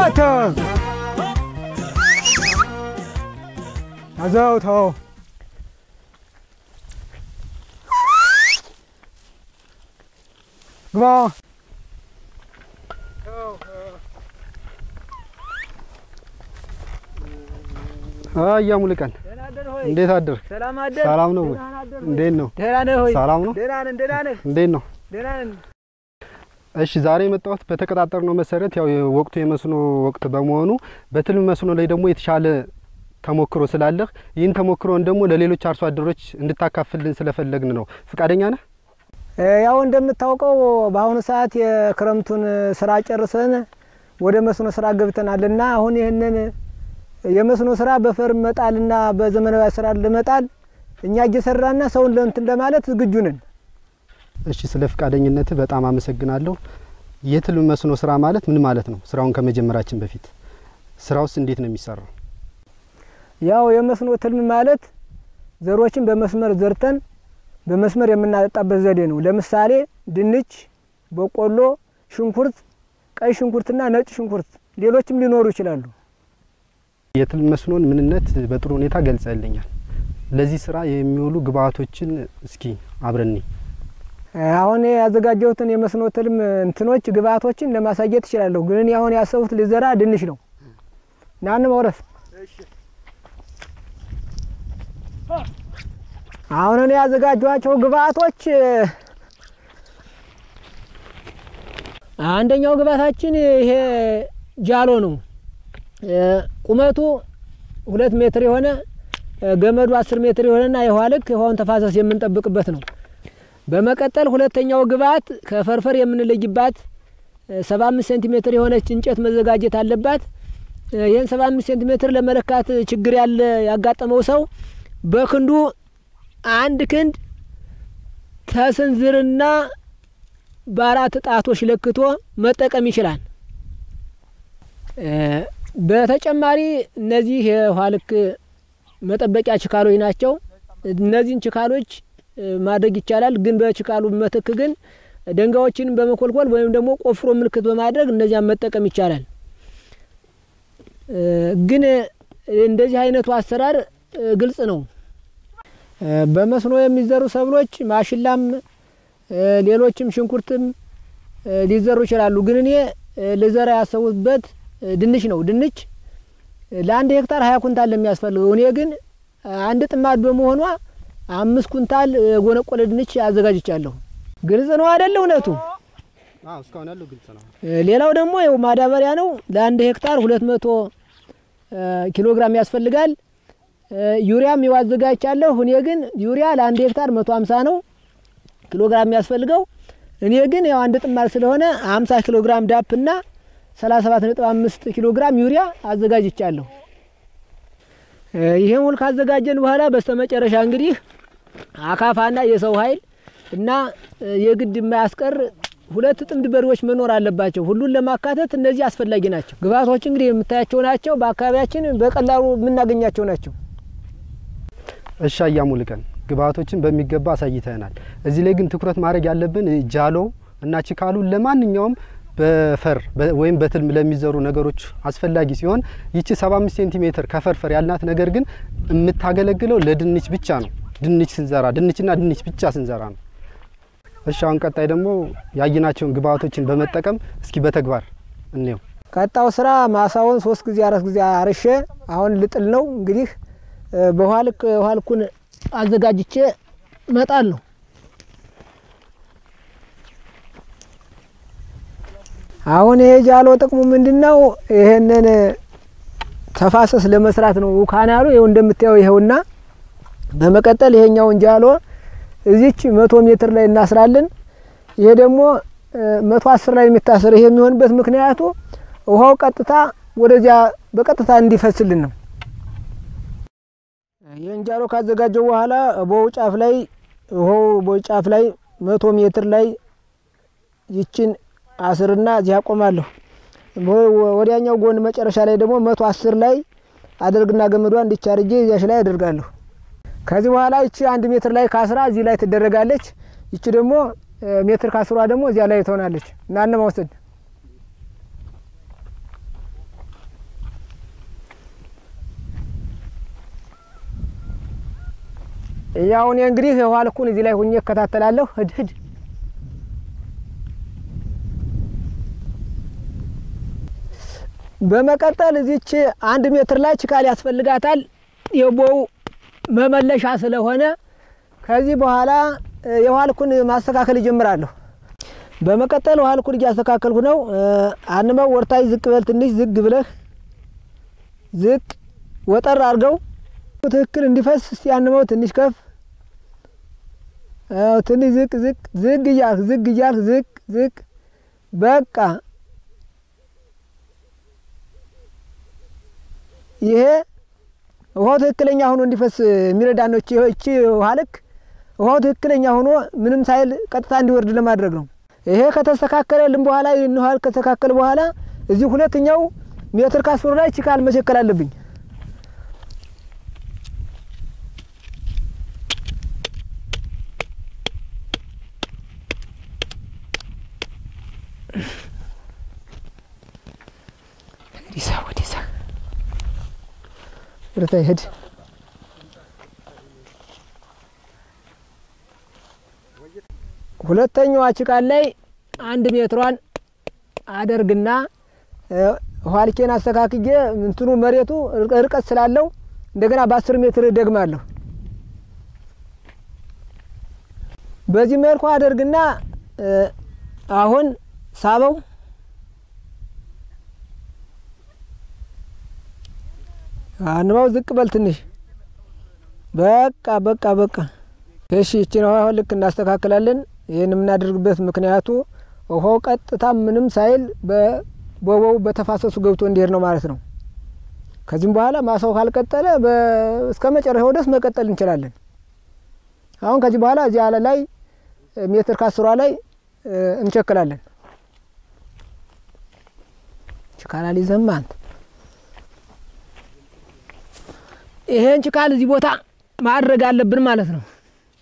አንተ ያዘው ተው ግባ አያ ሙሉቀን እንዴት አደርክ? ሰላም አደር ሰላም ነው ወይ? እንዴት ነው? ደህና ነህ ሆይ? ሰላም ነው? ደህና ነን ደህና ነህ? እንዴት ነው? ደህና ነን። እሺ ዛሬ የመጣሁት በተቀጣጠርነው መሰረት ያው ወቅቱ የመስኖ ወቅት በመሆኑ በትልም መስኖ ላይ ደግሞ የተሻለ ተሞክሮ ስላለህ ይህን ተሞክሮን ደግሞ ለሌሎች አርሶ አደሮች እንድታካፍልን ስለፈለግን ነው። ፍቃደኛ ነህ? እ ያው እንደምታውቀው በአሁኑ ሰዓት የክረምቱን ስራ ጨርሰን ወደ መስኖ ስራ ገብተናልና አሁን ይህንን የመስኖ ስራ በፈር መጣልና በዘመናዊ ስራ ለመጣል እኛ እየሰራና ሰውን ለእንትን ለማለት ዝግጁ ነን። እሺ ስለ ፍቃደኝነትህ በጣም አመሰግናለሁ። የትልም መስኖ ስራ ማለት ምን ማለት ነው? ስራውን ከመጀመራችን በፊት ስራውስ እንዴት ነው የሚሰራው? ያው የመስኖ ትልም ማለት ዘሮችን በመስመር ዘርተን በመስመር የምናጠጣበት ዘዴ ነው። ለምሳሌ ድንች፣ በቆሎ፣ ሽንኩርት፣ ቀይ ሽንኩርትና ነጭ ሽንኩርት ሌሎችም ሊኖሩ ይችላሉ። የትልም መስኖን ምንነት በጥሩ ሁኔታ ገልጸልኛል። ለዚህ ስራ የሚውሉ ግብአቶችን እስኪ አብረኒ አሁን ያዘጋጀሁትን የመስኖ ትልም እንትኖች ግብአቶችን ለማሳየት እችላለሁ። ግን እኔ አሁን ያሰቡት ልዘራ ድንች ነው። ናን መውረስ አሁን እኔ ያዘጋጇቸው ግብአቶች አንደኛው ግብአታችን ይሄ ጃሎ ነው። ቁመቱ ሁለት ሜትር የሆነ ገመዱ አስር ሜትር የሆነና የውሃ ልክ የውሃውን ተፋሰስ የምንጠብቅበት ነው። በመቀጠል ሁለተኛው ግብአት ከፈርፈር የምንለይባት ሰባ አምስት ሴንቲሜትር የሆነች እንጨት መዘጋጀት አለባት። ይህን ሰባ አምስት ሴንቲሜትር ለመለካት ችግር ያለ ያጋጠመው ሰው በክንዱ አንድ ክንድ ተስንዝርና በአራት ጣቶች ለክቶ መጠቀም ይችላል። በተጨማሪ እነዚህ የውሃ ልክ መጠበቂያ ችካሎች ናቸው። እነዚህን ችካሎች ማድረግ ይቻላል። ግን በችካሉ መትክ ግን ደንጋዮችን በመኮልኮል ወይም ደግሞ ቆፍሮ ምልክት በማድረግ እነዚያን መጠቀም ይቻላል። ግን እንደዚህ አይነቱ አሰራር ግልጽ ነው። በመስኖ የሚዘሩ ሰብሎች ማሽላም፣ ሌሎችም ሽንኩርትም ሊዘሩ ይችላሉ። ግን እኔ ልዘራ ያሰቡበት ድንች ነው። ድንች ለአንድ ሄክታር ሀያ ኩንታል ለሚያስፈልገው እኔ ግን አንድ ጥማድ በመሆኗ አምስት ኩንታል ጎነቆለ ድንች አዘጋጅቻለሁ። ግልጽ ነው አይደለ? እውነቱ እስካሁን ያለው ግልጽ ነው። ሌላው ደግሞ ይኸው ማዳበሪያ ነው። ለአንድ ሄክታር ሁለት መቶ ኪሎ ግራም ያስፈልጋል። ዩሪያም ይኸው አዘጋጅቻለሁ። እኔ ግን ዩሪያ ለአንድ ሄክታር መቶ ሀምሳ ነው ኪሎ ግራም የሚያስፈልገው። እኔ ግን ያው አንድ ጥማድ ስለሆነ ሀምሳ ኪሎ ግራም ዳፕ እና ሰላሳ ሰባት ነጥብ አምስት ኪሎ ግራም ዩሪያ አዘጋጅቻለሁ። ይሄን ሁሉ ካዘጋጀን በኋላ በስተመጨረሻ እንግዲህ አካፋና የሰው ኃይል እና የግድ የማያስቀር ሁለት ጥምድ በሬዎች መኖር አለባቸው። ሁሉን ለማካተት እነዚህ አስፈላጊ ናቸው። ግብአቶች እንግዲህ የምታያቸው ናቸው። በአካባቢያችን በቀላሉ የምናገኛቸው ናቸው። እሺ አያ ሙሉቀን ግብአቶችን በሚገባ አሳይተናል። እዚህ ላይ ግን ትኩረት ማድረግ ያለብን ጃሎ እና ችካሉ ለማንኛውም በፈር ወይም በትልም ለሚዘሩ ነገሮች አስፈላጊ ሲሆን ይቺ 75 ሴንቲሜትር ከፈርፈር ያልናት ነገር ግን የምታገለግለው ለድንች ብቻ ነው። ድንች ስንዘራ ድንችና ድንች ብቻ ስንዘራ ነው። እሺ አሁን ቀጣይ ደግሞ ያየናቸውን ግብአቶችን በመጠቀም እስኪ በተግባር እንየው። ቀጣው ስራ ማሳውን ሶስት ጊዜ አራት ጊዜ አርሼ አሁን ልጥል ነው። እንግዲህ በውሃ ልክ ውሃ ልኩን አዘጋጅቼ መጣል ነው። አሁን ይሄ ጃሎ ጥቅሙ ምንድን ነው? ይሄንን ተፋሰስ ለመስራት ነው። ካናሉ ይኸው እንደምታየው ይኸውና፣ በመቀጠል ይሄኛውን ጃሎ እዚች መቶ ሜትር ላይ እናስራለን። ይሄ ደግሞ መቶ አስር ላይ የሚታሰር ይሄ የሚሆንበት ምክንያቱ ውሃው ቀጥታ ወደዚያ በቀጥታ እንዲፈስልን ነው። ይህን ጃሎ ካዘጋጀው በኋላ ቦው ጫፍ ላይ ውሃው ቦው ጫፍ ላይ መቶ ሜትር ላይ ይችን አስርና እዚህ አቆማለሁ። ወዲያኛው ጎን መጨረሻ ላይ ደግሞ መቶ አስር ላይ አደርግና ገመዷ እንዲቻርጄ እዚያሽ ላይ አደርጋለሁ። ከዚህ በኋላ ይቺ አንድ ሜትር ላይ ካስራ እዚህ ላይ ትደረጋለች። ይቺ ደግሞ ሜትር ካስሯ ደግሞ እዚያ ላይ ትሆናለች። እናነ መውሰድ ያው እኔ እንግዲህ የውሃ ልኩን እዚህ ላይ ሁኜ እከታተላለሁ። ሂድ ሂድ በመቀጠል እዚች አንድ ሜትር ላይ ችካል ያስፈልጋታል። የቦው መመለሻ ስለሆነ ከዚህ በኋላ የውሃ ልኩን ማስተካከል ይጀምራለሁ። በመቀጠል ውሃ ልኩን እያስተካከልኩ ነው። አንመው ወርታች ዝቅ በል ትንሽ ዝግ ብለህ ዝቅ ወጠር አድርገው ትክክል እንዲፈስ እስቲ አንመው ትንሽ ከፍ ትንሽ ዝቅ ዝቅ ዝግ እያልክ ዝግ እያልክ ዝቅ ዝቅ በቃ ይሄ ውሃው ትክክለኛ ሆኖ እንዲፈስ የሚረዳ ነው። እቺ ውሃ ልክ ውሃው ትክክለኛ ሆኖ ምንም ሳይል ቀጥታ እንዲወርድ ለማድረግ ነው። ይሄ ከተስተካከለልን በኋላ ይህን ውሃ ከተስተካከለ በኋላ እዚህ ሁለተኛው ሜትር ካስሩ ላይ ችካል መቸከል አለብኝ። ወዲሳ ወዲሳ ወደታ ይሄድ ሁለተኛዋ ችቃል ላይ አንድ ሜትሯን አደርግና ኋልኬን አስተካክዬ እንትኑ መሬቱ ርቀት ስላለው እንደገና በአስር ሜትር ደግማለሁ። በዚህ መልኩ አደርግና አሁን ሳበው አንባው ዝቅ በል ትንሽ በቃ በቃ በቃ እሺ። ይችን ውሃ ልክ እናስተካክላለን። ይህን የምናደርግበት ምክንያቱ ውሃው ቀጥታ ምንም ሳይል በቦቦው በተፋሰሱ ገብቶ እንዲሄድ ነው ማለት ነው። ከዚህም በኋላ ማሳው ካልቀጠለ እስከ መጨረሻው ድረስ መቀጠል እንችላለን። አሁን ከዚህ በኋላ እዚህ አለ ላይ ሜትር ከአስሯ ላይ እንቸክላለን። ችካላል ይዘማ አንተ ይሄን ችካል እዚህ ቦታ ማድረግ አለብን ማለት ነው።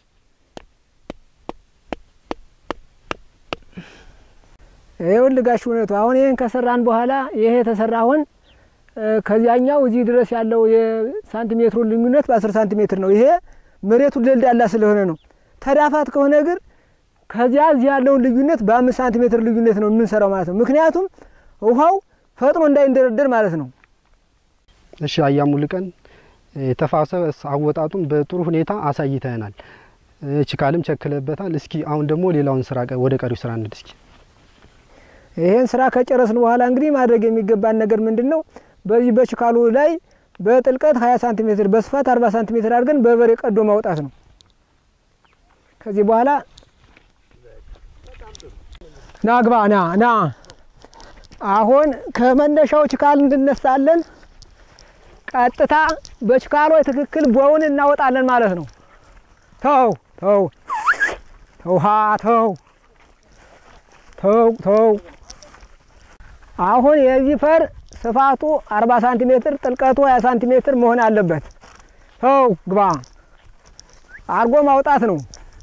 ይኸውልህ ጋሽ እውነቱ አሁን ይህን ከሰራን በኋላ ይሄ የተሰራ አሁን ከዚያኛው እዚህ ድረስ ያለው የሳንቲሜትሩ ልዩነት በአስር ሳንቲሜትር ነው። ይሄ መሬቱ ደልዳላ ስለሆነ ነው። ተዳፋት ከሆነ ግን ከዚያ እዚህ ያለውን ልዩነት በአምስት ሳንቲሜትር ልዩነት ነው የምንሰራው ማለት ነው። ምክንያቱም ውሃው ፈጥኖ እንዳይንደረደር ማለት ነው። እሺ አያሙ ልቀን የተፋሰስ አወጣጡን በጥሩ ሁኔታ አሳይተናል። ችካልም ቸክለበታል። እስኪ አሁን ደግሞ ሌላውን ስራ ወደ ቀሪው ስራ እንሂድ እስኪ። ይሄን ስራ ከጨረስን በኋላ እንግዲህ ማድረግ የሚገባን ነገር ምንድን ነው? በዚህ በችካሉ ላይ በጥልቀት 20 ሳንቲሜትር በስፋት 40 ሳንቲሜትር አድርገን በበሬ ቀዶ ማውጣት ነው። ከዚህ በኋላ ና ግባ ና ና አሁን ከመነሻው ችካል እንድነሳለን። ቀጥታ በችካሎ ትክክል ቦውን እናወጣለን ማለት ነው። ተው ተው ተውሃ ተው ተው ተው አሁን የዚህ ፈር ስፋቱ 40 ሳንቲሜትር ጥልቀቱ 20 ሳንቲሜትር መሆን አለበት። ተው ግባ አርጎ ማውጣት ነው።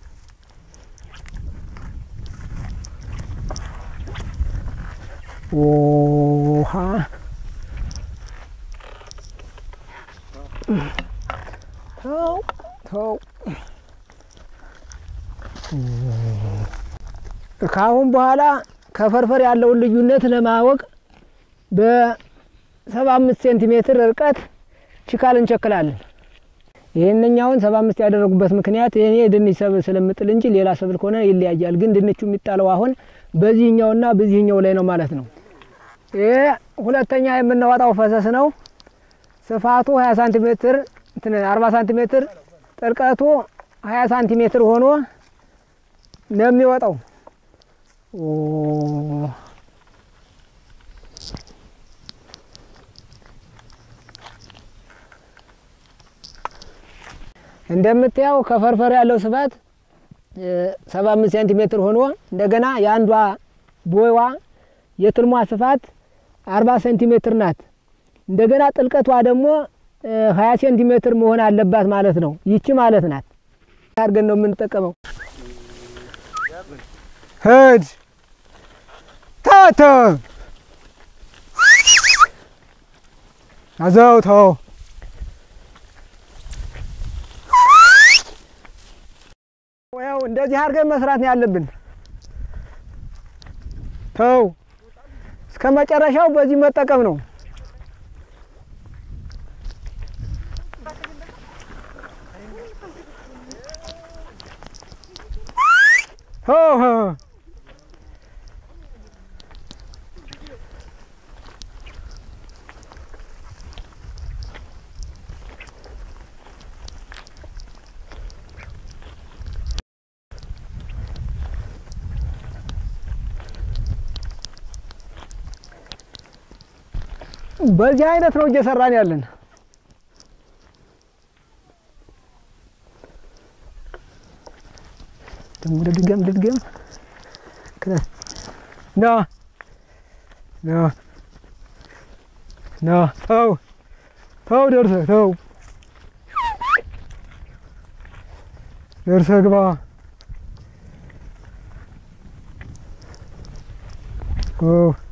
ውሃ ተው ተው ከአሁን በኋላ ከፈርፈር ያለውን ልዩነት ለማወቅ በሰባ አምስት ሴንቲሜትር ርቀት ችካል እንቸክላለን። ይህንኛውን ሰባ አምስት ያደረጉበት ምክንያት ይሄ ድንች ሰብል ስለምጥል እንጂ ሌላ ሰብል ከሆነ ይለያያል። ግን ድንቹ የሚጣለው አሁን በዚህኛውና በዚህኛው ላይ ነው ማለት ነው። ይሄ ሁለተኛ የምናወጣው ፈሰስ ነው። ስፋቱ ሀያ ሳንቲሜትር አርባ ሳንቲሜትር ጥልቀቱ ሀያ ሳንቲሜትር ሆኖ ነው የሚወጣው። እንደምታየው ከፈርፈር ያለው ስፋት ሰባ አምስት ሴንቲሜትር ሆኖ እንደገና የአንዷ ቦይዋ የትልሟ ስፋት አርባ ሴንቲሜትር ናት። እንደገና ጥልቀቷ ደግሞ ሀያ ሴንቲሜትር መሆን አለባት ማለት ነው። ይቺ ማለት ናት አድርገን ነው የምንጠቀመው። ሂድ ታተ አዘው ተው እንደዚህ አድርገን መስራት ነው ያለብን። ተው እስከ መጨረሻው በዚህ መጠቀም ነው። ሆ ሆ በዚህ አይነት ነው እየሰራን ያለን። ደግሞ ልድገም ልድገም ና ና ና ተው ተው ደርሰህ ተው ደርሰህ ግባ። ኦ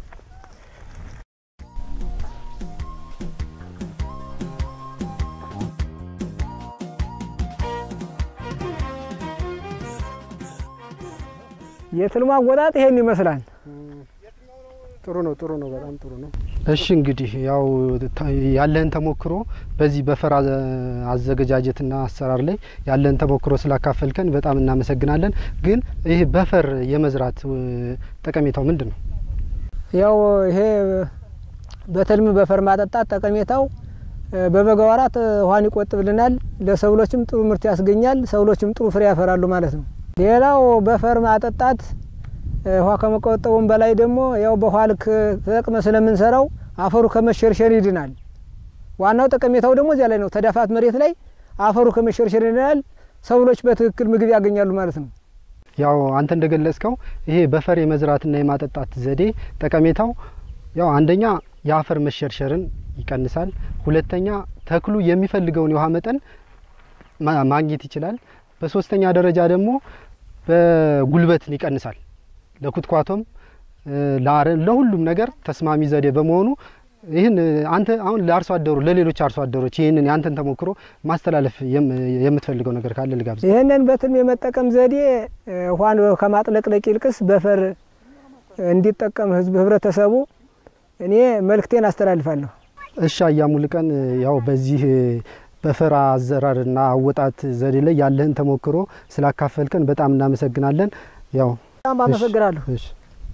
የትልማ አወጣጥ ይሄን ይመስላል። ጥሩ ነው፣ ጥሩ ነው፣ በጣም ጥሩ ነው። እሺ እንግዲህ ያው ታ- ያለህን ተሞክሮ በዚህ በፈር አዘ- አዘገጃጀትና አሰራር ላይ ያለህን ተሞክሮ ስላካፈልከን በጣም እናመሰግናለን። ግን ይህ በፈር የመዝራት እ, ጠቀሜታው ምንድን ነው? ያው ይሄ በትልም በፈር ማጠጣት ጠቀሜታው እ፣ በበጋ ወራት እ፣ ውሃን ይቆጥብልናል። ለሰብሎችም ጥሩ ምርት ያስገኛል። ሰብሎችም ጥሩ ፍሬ ያፈራሉ ማለት ነው። ሌላው በፈር ማጠጣት እ፣ ውሃ ከመቆጠቡም በላይ ደግሞ ያው በውሃ ልክ ተጠቅመ ስለምንሰራው አፈሩ ከመሸርሸር ይድናል። ዋናው ጠቀሜታው ደግሞ እዚያ ላይ ነው። ተዳፋት መሬት ላይ አፈሩ ከመሸርሸር ይድናል። ሰብሎች በትክክል ምግብ ያገኛሉ ማለት ነው። ያው አንተ እንደገለጽከው ይሄ በፈር የመዝራትና የማጠጣት ዘዴ ጠቀሜታው ያው አንደኛ የአፈር መሸርሸርን ይቀንሳል። ሁለተኛ ተክሉ የሚፈልገውን የውሃ መጠን ማ- ማግኘት ይችላል። በሶስተኛ ደረጃ ደግሞ በጉልበትን ይቀንሳል። ለኩትኳቶም እ፣ ለአረም ለሁሉም ነገር ተስማሚ ዘዴ በመሆኑ ይህን እ፣ አንተ አሁን ለአርሶ አደሩ ለሌሎች አርሶ አደሮች ይህንን ያንተን ተሞክሮ ማስተላለፍ የም- የምትፈልገው ነገር ካለ ልጋብዝ። ይህንን በትልም የመጠቀም ዘዴ እ፣ ውሃን ከማጥለቅለቅ ይልቅስ በፈር እንዲጠቀም ህዝብ ህብረተሰቡ እኔ መልእክቴን አስተላልፋለሁ። እሺ አያሙልቀን ያው በዚህ በፈር አዘራርና አወጣት ዘዴ ላይ ያለህን ተሞክሮ ስላካፈልከን በጣም እናመሰግናለን። ያው በጣም አመሰግናለሁ። እሺ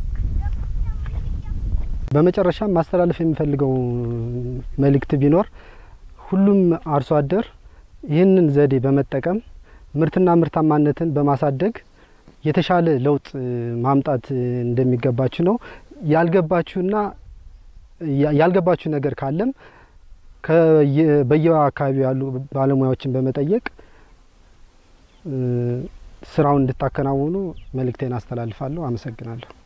በመጨረሻም ማስተላለፍ የሚፈልገው መልእክት ቢኖር ሁሉም አርሶ አደር ይህንን ዘዴ በመጠቀም ምርትና ምርታማነትን በማሳደግ የተሻለ ለውጥ እ, ማምጣት እ, እንደሚገባችሁ ነው። ያልገባችሁና ያ- ያልገባችሁ ነገር ካለም ከየ- በየአካባቢው ያሉ ባለሙያዎችን በመጠየቅ እ, ስራውን እንድታከናውኑ መልእክቴን አስተላልፋለሁ። አመሰግናለሁ።